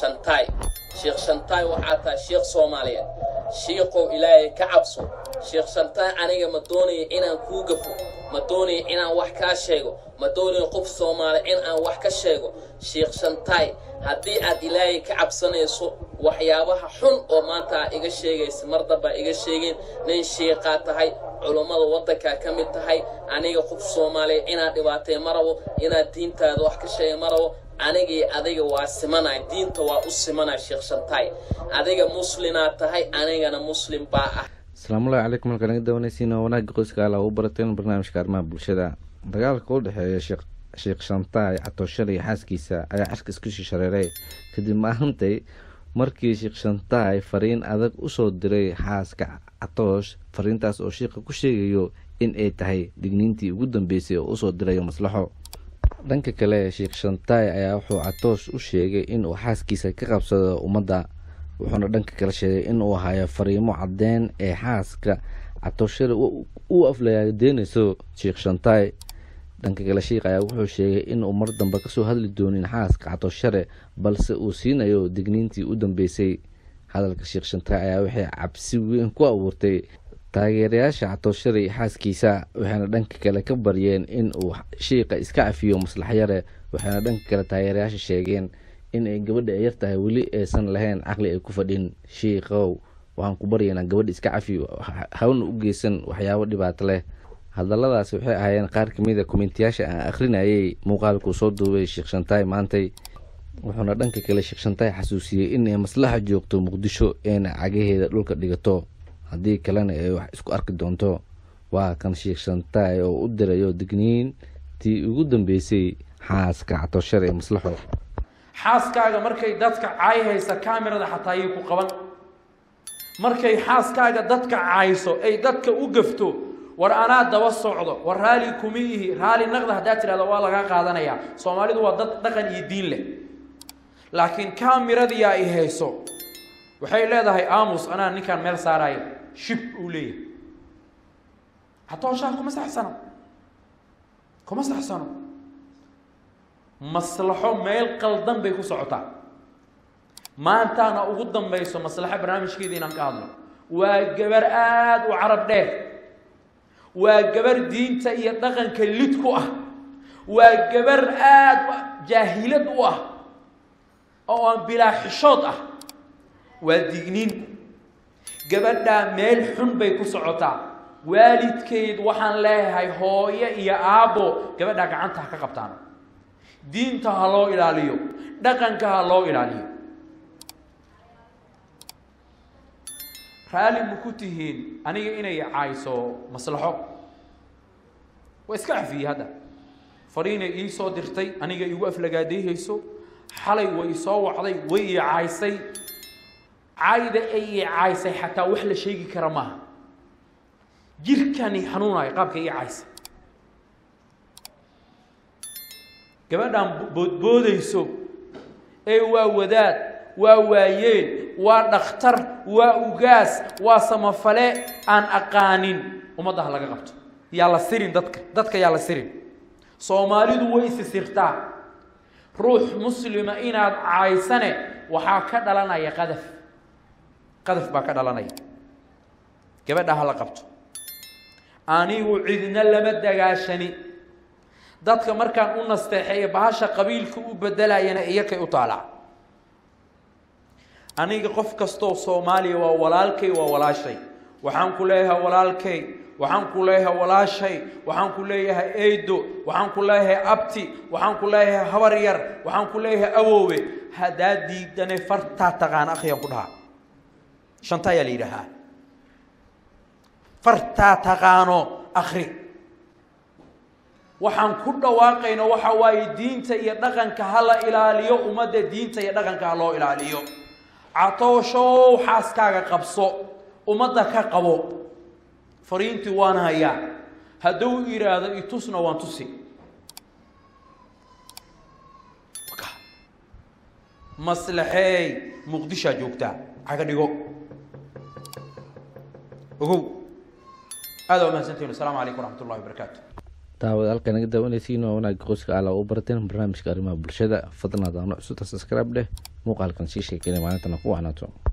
shantaay sheekh shantaay waxaa tahay sheekh soomaaliyeed shiikow ilaahay ka cabso sheekh shantaay aniga ma doonayo inaan kuu gafo ma doonayo inaan wax kaa sheego ma doonayo qof soomaali in aan wax ka sheego sheekh shantaay haddii aad ilaahay ka cabsanayso waxyaabaha xun oo maanta aa iga sheegaysa mar dambaa iga sheegeen nin shiiqaa tahay culummada waddankaa ka mid tahay aniga qof soomaaliya inaad dhibaatay ma rabo inaad diintaada wax ka sheega ma rabo anigii adiga waa simanay diinta waa u simanay sheekh shantaay adiga muslinaad tahay anigana muslim baa ah asalaamullahi calaykum halkaan naga dawanaysiin oo wanaagga qoyska alla u barateen barnaamijka arrimaha bulshada dagaalka u dhexeeya sheekh sheekh shantaay catooshar iyo xaaskiisa ayaa cirka isku shishareeray kadib maahantay markii sheekh shantaay fariin adag usoo diray xaaska catoosh fariintaas oo sheikha ku sheegayo in ay tahay digniintii ugu dambeysay oo usoo dirayo maslaxo dhanka kale sheekh shantaay ayaa wuxuu catoosh u sheegay inuu xaaskiisa ka qabsado ummadda wuxuuna dhanka kale sheegay inuu hayo fariimo caddeyn ee xaaska catooshare u aflagaadeynayso sheekh shantaay dhanka kale sheikh ayaa wuxuu sheegay inuu mar dambe kasoo hadli doonin xaaska catooshare balse uu siinayo digniintii u dambeysay hadalka sheekh shantaay ayaa waxay cabsi weyn ku abuurtay taageerayaasha catooshare iyo xaaskiisa waxayna dhanka kale ka baryeen in uu shiiqa iska cafiyo maslaxyare waxayna dhanka kale taageerayaasha sheegeen in ay gabadha ay yar tahay weli aysan lahayn caqli ay ku fadhin shiikow waxaan ku baryaynaa gabadha iska cafiyo hawna u geysan waxyaabo dhibaato leh hadaladaasi waxay ahaayeen qaar kamid a komentiyaasha aan akhrinayay muuqaalkuu soo duubay sheekh shantaay maantay wuxuuna dhanka kale sheekh shantaay xasuusiyey inay maslaxa joogto muqdisho eena cagaheeda dhulka dhigato haddii kalena ay wax isku arki doonto waa kan sheekh shantaay oo u dirayo digniintii ugu dambeysay xaaska catooshar ee maslaxo xaaskaaga markay dadka caayhaysa kamerada xataa ayay ku qaban markay xaaskaaga dadka caayso ay dadka u gafto war anaa daba socdo war raali kuma ihi raali naqda haddaad tidhahdo waa lagaa qaadanayaa soomaalidu waa dad dhaqan iyo diin leh laakiin kameradiyaa i hayso waxay leedahay aamus anaa ninkaan meel saaraayo shib uu leeyahay hatooshaa kuma saxsano kuma saxsano maslaxo meel qaldan bay ku socotaa maantaana ugu dambayso maslaxo barnaamijkeeda inaan ka hadlo waa gabar aada u carab dheer waa gabar diinta iyo dhaqanka lid ku ah waa gabar aada jaahilad u ah oo aan bilaa xishood ah waa digniin gabadhaa meel xun bay ku socotaa waalidkeed waxaan leeyahay hooyo iyo aabbo gabadhaa gacanta ha ka qabtaan diinta ha loo ilaaliyo dhaqanka ha loo ilaaliyo raalli ma ku tihiin aniga inay caayso maslaxo waa iska cafiyey hadda fariinay ii soo dirtay aniga igu aflagaadayhayso xalay way isoo wacday way ii caaysay cayda ay ii caaysay xataa wax la sheegi kara maaha jirkani xanuunayo qaabka ii caysay gabadhaan boodboodayso ee waa wadaad waa waayeen waa dhakhtar waa ugaas waa samafale aan aqaanin ummadda ha laga qabto yaa la sirin dadka dadka yaa la sirin soomaalidu way isi sirtaa ruux muslima inaad caaysane waxaa ka dhalanaya qadaf qadaf baa ka dhalanaya gabadha ha la qabto anigu cidna lama dagaashani dadka markaan u nasteexeeyo bahasha qabiilka u bedelayana iyakay u taalaa aniga qof kastoo soomaaliya waa walaalkay waa walaashay waxaan ku leeyahay walaalkay waxaan ku leeyahay walaashay waxaan ku leeyahay eydo waxaan ku leeyahay abti waxaan ku leeyahay habar yar waxaan ku leeyahay awoowe haddaa diidane fartaa taqaan akhiyaan ku dhahaa shanta ayaa la yidhaahaa fartaa taqaano akhri waxaan ku dhawaaqayno waxa waaye diinta iyo dhaqanka ha la ilaaliyo ummadda diinta iyo dhaqanka ha loo ilaaliyo catooshow xaaskaaga qabso ummadda ka qabo fariintii waan hayaa hadduu yidhaahdo itusna waan tusi maslaxeey muqdishaa joogtaa caga dhigo ogow aada waa mahadsantihin asalaamu calaykum waraxmat ullahi wabarakaatu daawad halka naga daawanaysiin waa wanaagga qoyska ala u barateen barnaamijka arrimaha bulshada fadlan hadaano cusubta subscribe dheh muuqaalkan sii sheekeynay maalintana ku wacnaato